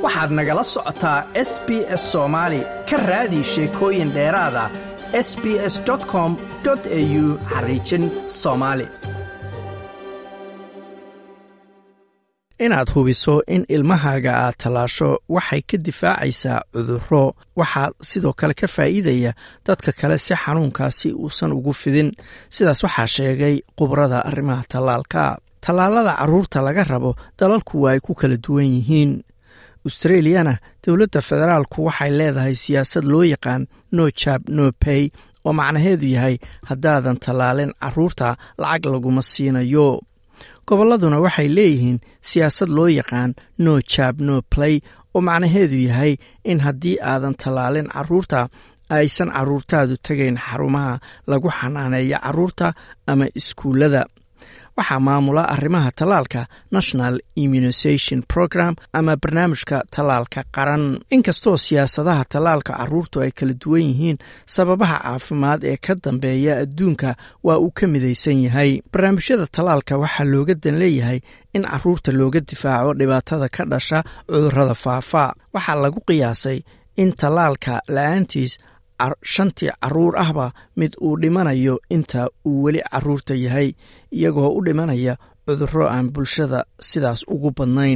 waxaad nagala socotaa s b s soomaali ka raadi sheekooyin dheeraada s b s com au xariijin soomaali inaad hubiso in ilmahaaga aad tallaasho waxay ka difaacaysaa cudurro waxaa sidoo kale ka faa'iidaya dadka kale si xanuunkaasi uusan ugu fidin sidaas waxaa sheegay khubrada arrimaha tallaalka tallaalada carruurta laga rabo dalalku waa ay ku kala duwan yihiin australiyana dowladda federaalku waxay leedahay siyaasad loo yaqaan no jab no pay oo macnaheedu yahay haddaadan tallaalin carruurta lacag laguma siinayo gobolladuna waxay leeyihiin siyaasad loo yaqaan no jab no play oo macnaheedu yahay in haddii aadan tallaalin carruurta aysan carruurtaadu tegayn xarumaha lagu xanaaneeya carruurta ama iskuullada waxaa maamula arrimaha tallaalka national immunisation program ama barnaamijka tallaalka qaran inkastoo siyaasadaha tallaalka carruurtu ay kala duwan yihiin sababaha caafimaad ee ka dambeeya adduunka waa uu ka midaysan yahay barnaamijyada tallaalka waxaa looga dan leeyahay in carruurta looga difaaco dhibaatada ka dhasha cudurrada faafa waxaa lagu qiyaasay in tallaalka la-aantiis shantii carruur ahba mid uu dhimanayo inta uu weli carruurta yahay iyagoo u dhimanaya cudurro aan bulshada sidaas ugu badnayn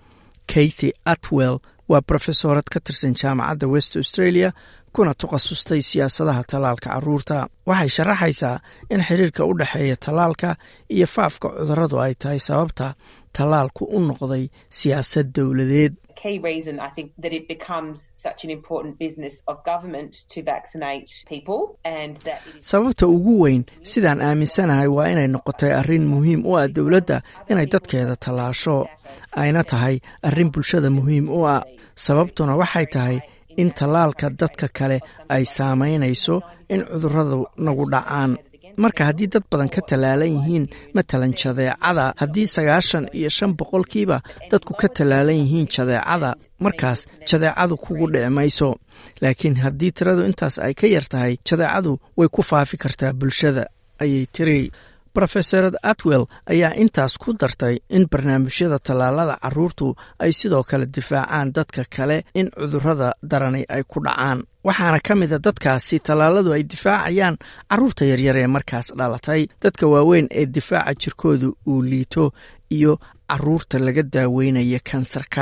kathy atwell waa brofesorad ka tirsan jaamacadda west australia kuna takhasustay siyaasadaha tallaalka carruurta waxay sharaxaysaa in xiriirka u dhexeeya tallaalka iyo faafka cudurradu ay tahay sababta tallaalku u noqday siyaasad dowladeed key reason I think that it becomes such an important business of government to vaccinate people and that sababta ugu weyn sidaan aaminsanahay waa inay noqotay arrin muhiim u ah dowladda inay dadkeeda tallaasho ayna tahay arrin bulshada muhiim u ah sababtuna waxay tahay in tallaalka dadka kale ay saamaynayso in cudurradu nagu dhacaan marka haddii dad badan ka tallaalan yihiin matalan jadeecada haddii sagaashan iyo shan boqolkiiba dadku ka tallaalan yihiin jadeecada markaas jadeecadu kugu dhici mayso laakiin haddii tiradu intaas ay ka yar tahay jadeecadu way ku faafi kartaa bulshada ayay tiri rofesorad atwell ayaa intaas ku dartay in barnaamijyada tallaalada carruurtu ay sidoo kale difaacaan dadka kale in cudurrada darani ay ku dhacaan waxaana ka mida dadkaasi tallaaladu ay difaacayaan carruurta yaryar ee markaas dhalatay dadka waaweyn ee difaaca jirkooda uu liito iyo carruurta laga daaweynaya kansarka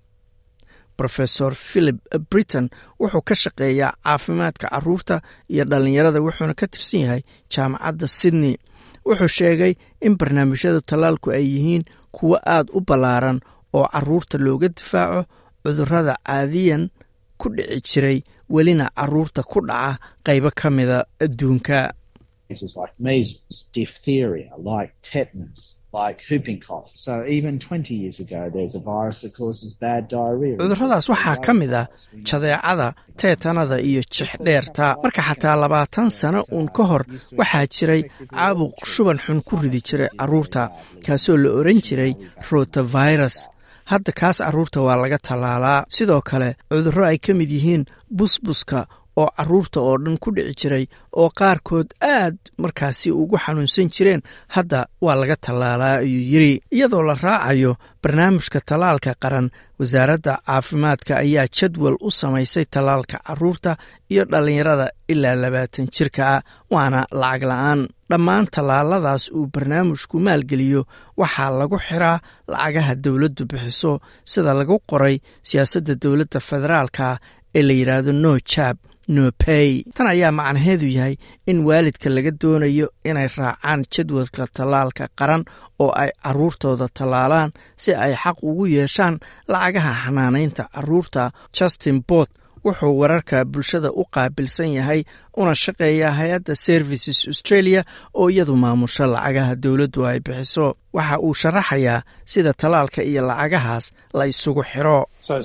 rofesor philip britain wuxuu ka shaqeeyaa caafimaadka carruurta iyo dhallinyarada wuxuuna ka tirsan yahay jaamacadda sydney wuxuu sheegay in barnaamijyada tallaalku ay yihiin kuwo aad u ballaaran oo carruurta looga difaaco cudurrada caadiyan ku dhici jiray welina carruurta ku dhaca qaybo ka mida adduunka cudurradaas waxaa ka mid ah jadeecada teetanada iyo jixdheerta marka xataa labaatan sano uun ka hor waxaa jiray caabuq shuban xun ku ridi jiray carruurta kaasoo la oran jiray rotavirus hadda kaas carruurta waa laga tallaalaa sidoo kale cudurro ay ka mid yihiin busbuska oo carruurta oo dhan ku dhici jiray oo qaarkood aad markaasi ugu xanuunsan jireen hadda waa laga tallaalaa ayuu yiri iyadoo la raacayo barnaamijka tallaalka qaran wasaaradda caafimaadka ayaa jadwal u samaysay tallaalka carruurta iyo dhallinyarada ilaa labaatan jirka ah waana lacag la-aan dhammaan tallaaladaas uu barnaamijku maalgeliyo waxaa lagu xiraa lacagaha dowladdu bixiso sida lagu qoray siyaasadda dowladda federaalka ee la yidhaahdo no jab no pay tan ayaa macnaheedu yahay in waalidka laga doonayo inay raacaan jadwalka tallaalka qaran oo ay carruurtooda tallaalaan si ay xaq ugu yeeshaan lacagaha xanaanaynta carruurta justin bot wuxuu wararka bulshada u qaabilsan yahay una shaqeeyaa hay-adda services australia oo iyadu maamusho lacagaha dowladdu ay bixiso waxa uu sharaxayaa sida tallaalka iyo lacagahaas la isugu xiro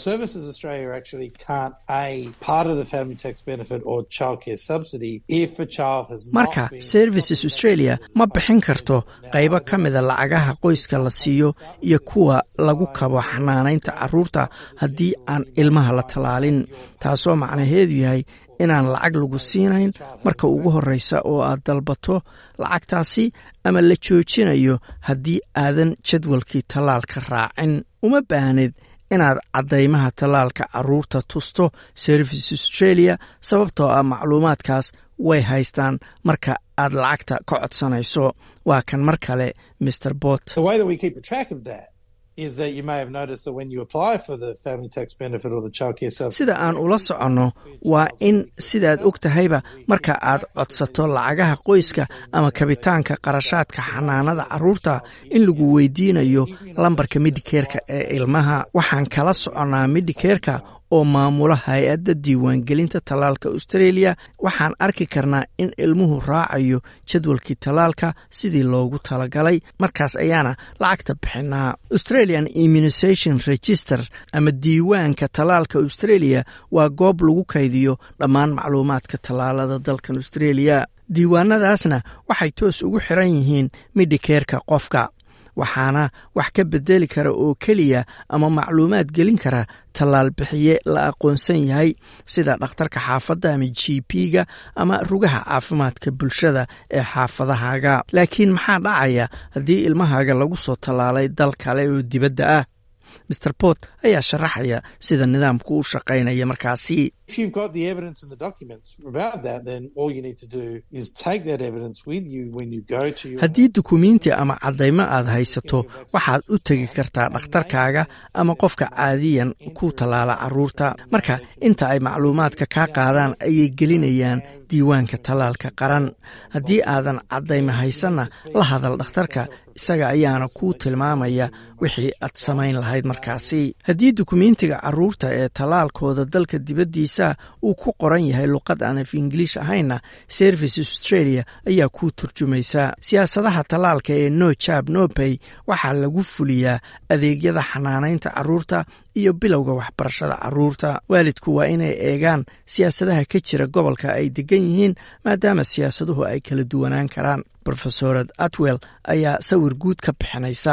marka services australia ma bixin karto qaybo ka mida lacagaha qoyska la siiyo iyo kuwa lagu kabo xanaanaynta carruurta haddii aan ilmaha la tallaalin taasoo macnaheedu yahay inaan lacag lagu siinayn marka ugu horreysa oo aad dalbato lacagtaasi ama la joojinayo haddii aadan jadwalkii tallaalka raacin uma baahnid inaad caddaymaha tallaalka carruurta tusto service australia sababtoo ah macluumaadkaas way haystaan marka aad lacagta ka codsanayso waa kan mar kale mr bot sida aan ula soconno waa in sidaad og tahayba marka aad codsato lacagaha qoyska ama kabitaanka qarashaadka xanaanada carruurta in lagu weydiinayo lambarka midhikeerka ee ilmaha waxaan kala soconnaa midhikeerka oo maamula hay-adda diiwaangelinta tallaalka australia waxaan arki karnaa in ilmuhu raacayo jadwalkii tallaalka sidii loogu talagalay markaas ayaana lacagta bixinaa australian immunisation register ama diiwaanka tallaalka australia waa goob lagu kaydiyo dhammaan macluumaadka tallaalada dalkan australia diiwaanadaasna waxay toos ugu xiran yihiin midhikeerka qofka waxaana wax ka bedeli kara oo keliya ama macluumaad gelin kara tallaal bixiye la aqoonsan yahay sida dhakhtarka xaafadda ama g p-ga ama rugaha caafimaadka bulshada ee xaafadahaaga laakiin maxaa dhacaya haddii ilmahaaga lagu soo tallaalay dal kale oo dibadda ah master bort ayaa sharaxaya sida nidaamku u shaqaynaya markaasi haddii dukumiinti ama caddaymo aad haysato waxaad u tegi kartaa dhakhtarkaaga ama qofka caadiyan ku tallaala carruurta marka inta ay macluumaadka kaa qaadaan ayay gelinayaan diiwaanka tallaalka qaran haddii aadan caddaymo haysanna la hadal dhakhtarka isaga ayaana kuu tilmaamaya wixii aad samayn lahayd markaasi haddii dukumiintiga carruurta ee tallaalkooda dalka dibaddiisa uu ku qoran yahay luqad aan af ingiliish ahaynna service australia ayaa kuu turjumaysa siyaasadaha tallaalka ee no jab no bay waxaa lagu fuliyaa adeegyada xanaanaynta carruurta iyo bilowga waxbarashada carruurta waalidku waa inay eegaan siyaasadaha ka jira gobolka ay degan yihiin maadaama siyaasaduhu ay kala duwanaan karaan rofesorad atwell ayaa sawir guud ka bixinaysa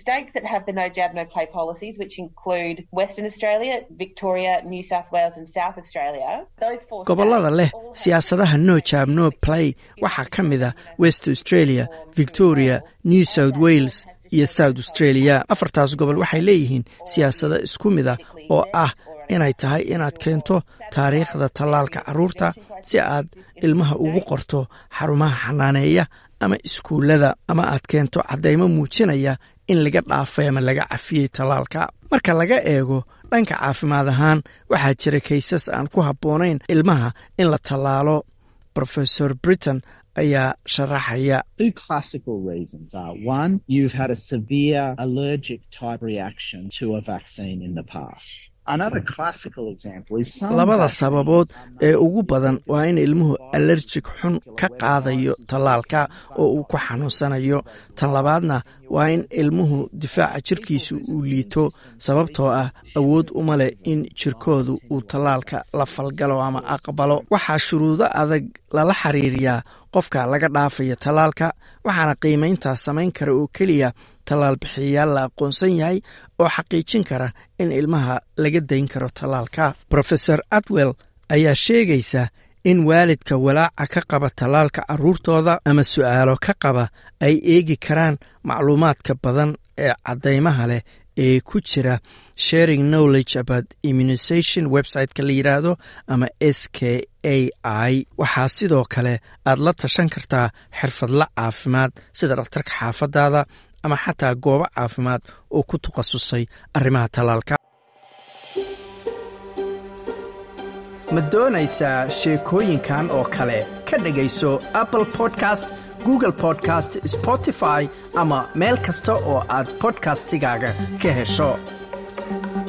gobolada leh siyaasadaha no jab no play waxaa ka mid a west australia victoria new south wales iyo south australia afartaas gobol waxay leeyihiin siyaasado isku mid a oo ah inay tahay inaad keento taariikhda tallaalka carruurta si aad ilmaha ugu qorto xarumaha xanaaneeya ama iskuullada ama aad keento caddaymo muujinaya in laga dhaafay ama laga cafiyey tallaalka marka laga eego dhanka caafimaad ahaan waxaa jira kaysas aan ku habboonayn ilmaha in la tallaalo rofesor britain ayaa sharaxaya labada sababood ee ugu badan waa in ilmuhu alerjig xun ka qaadayo tallaalka oo uu ku xanuunsanayo tan labaadna waa in ilmuhu difaaca jirkiisu uu liito sababtoo ah awood uma leh in jirkoodu uu tallaalka la falgalo ama aqbalo waxaa shuruudo adag lala xiriiriyaa qofka laga dhaafaya tallaalka waxaana qiimayntaas samayn kara oo keliya tallaal bixiyayaal la aqoonsan yahay oo xaqiijin kara in ilmaha laga dayn karo tallaalka rofeor atwell ayaa sheegaysa in waalidka walaaca ka qaba tallaalka carruurtooda ama su'aalo ka qaba ay eegi karaan macluumaadka badan ee caddaymaha leh ee ku jira sharing knowledge about immunisation website-ka la yidhaahdo ama s k a i waxaa sidoo kale aad la tashan kartaa xirfadla caafimaad sida dhakhtarka xaafadaada ama xataa goobo caafimaad oo ku takhasusay arrimaha tallaalka ma doonaysaa sheekooyinkan oo kale ka dhegayso apple podcast google podcast spotify ama meel kasta oo aad bodkastigaaga ka hesho